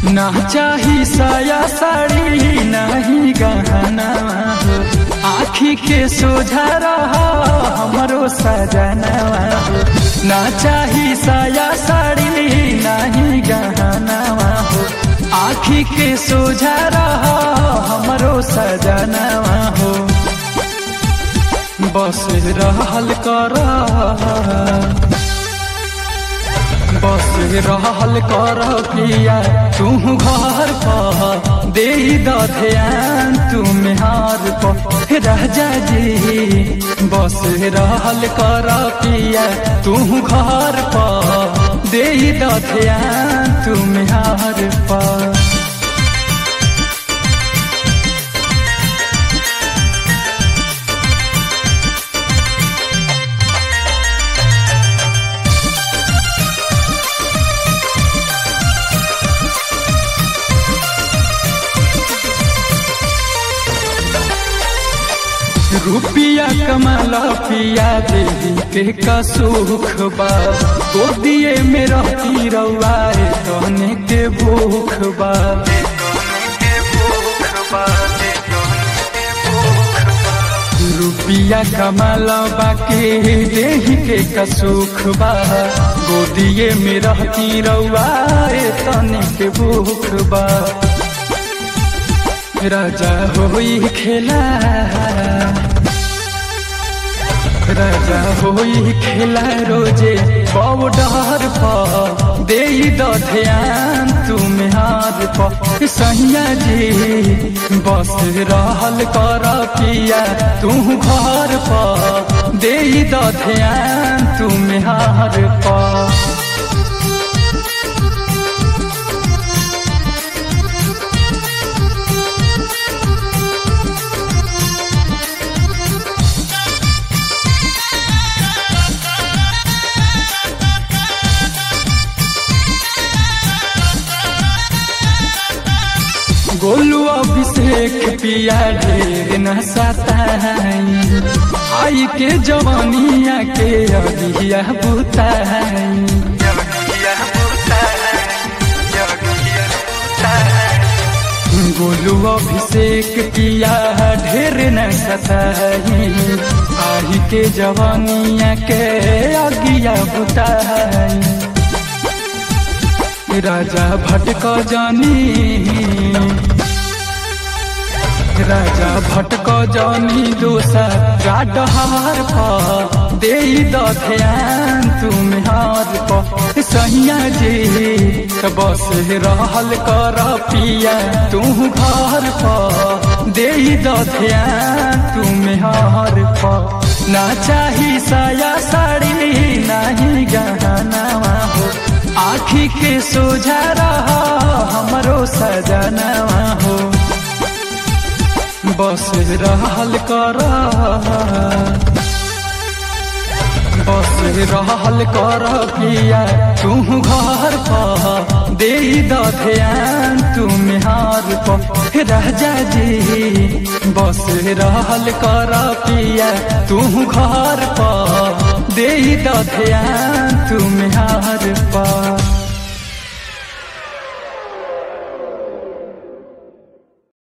ना चाही साया साड़ी नहीं गहना हो आखी के सोझा रहा हमरो सजनवा हो ना चाही साया साड़ी नहीं गहना हो आखी के सोझा रहा हमरो सजनवा हो बस रहल कर बस रहल कर पिया तू घर पर दे द ध्यान तू मेहार पर राजा जी बस रहल कर पिया तू घर पर दे द ध्यान तू मेहार पर रुपिया कमाला पिया देही के का सुख बा गोदिए में रहती रउआए कहने के भूख बा रुपिया कमाला बाके देही के का सुख बा गोदिए में रहती रउआए तने के भूख बा राजा होई खेला राजा होई खेला रोजे बॉर्डर पर दे द ध्यान तुम हार पर सैया जी बस रहल कर पिया तू घर पर दे द ध्यान तुम हार पर गोलू अभिषेक पिया ढेर न सताई आई के जवानिया के अभिया बुताई गोलू अभिषेक पिया ढेर न सताई आई के जवानिया के अगिया बुताई राजा भटक जानी राजा भटक जानी दोसर गाडहार पर दे द ध्यान तुम हार पर सैया जी बस रहल कर पिया तू घर पर दे द ध्यान तुम हार पर ना चाही साया साड़ी नहीं गहना हो आखी के सोझा रहा हमरो सजनवा हो बस रहल कर बस रहल कर पिया तू घर पर दे द ध्यान तुम हार पर राजा जी बस रहल कर पिया तू घर पर दे द ध्यान तुम